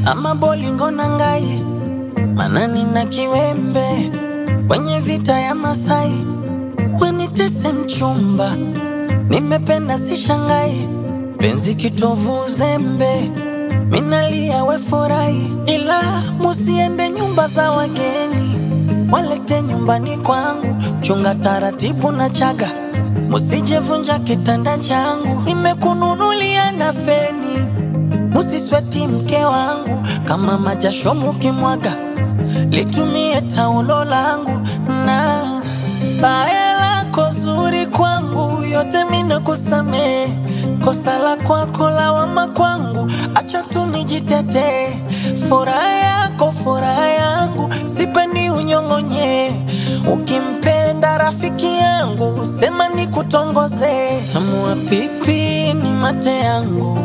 ama bolingo na ngai manani na kiwembe kwenye vita ya Masai wanitese mchumba nimependa si shangai penzi kitovu uzembe minalia we furahi ila musiende nyumba za wageni walete nyumbani kwangu chunga taratibu na chaga musijevunja kitanda changu nimekununulia na feni musisweti mke wangu kama majasho mukimwaga litumie taulo langu na baya lako zuri kwangu yote mina kusamee kosa la kwako lawama kwangu acha tu nijitetee furaha yako furaha yangu sipendi unyong'onye ukimpenda rafiki yangu sema ni kutongoze tamua pipi ni mate yangu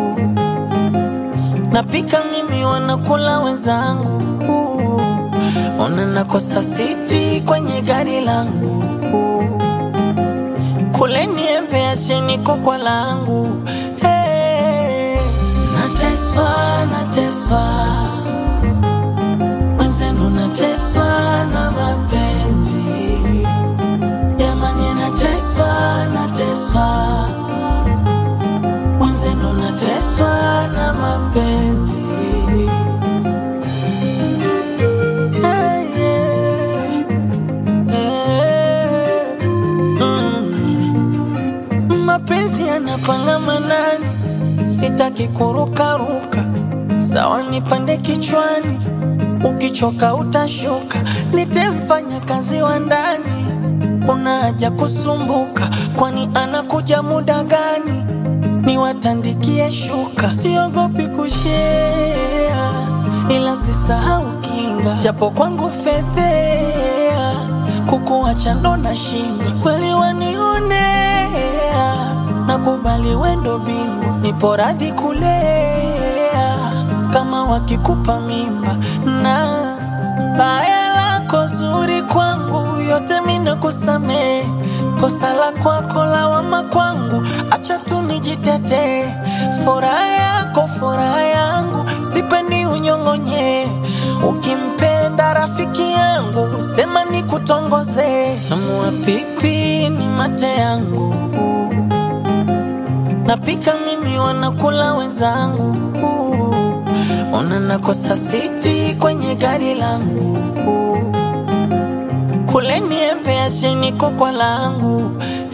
napika mimi wanakula wenzangu ona nakosa siti kwenye gari langu kule niembe acheni kokwa langu hey. nateswa nateswa mwenzenu nateswa na mapenzi jamani nateswa nateswa mwenzenu nateswa na mapenzi Hey, yeah. Yeah. Mm. mapenzi yanapanga manani sitaki kurukaruka sawa nipande kichwani ukichoka utashuka nitemfanya kazi wa ndani una haja kusumbuka kwani anakuja muda gani niwatandikie shuka siogopi kushea ila usisahau kinga japo kwangu fedhea kukuacha ndo na shinda kweli wanionea nakubali wendo bingu nipo radhi kulea kama wakikupa mimba na baya lako zuri kwangu yote mina kusamee kosa la kwako lawama kwangu acha tu nijitetee furaha yako furaha yangu sipendi unyong'onye ukimpenda rafiki yangu sema ni kutongoze tamua pipi ni mate yangu napika mimi wanakula wenzangu ona nakosa siti kwenye gari langu kule niembe acheni kokwa langu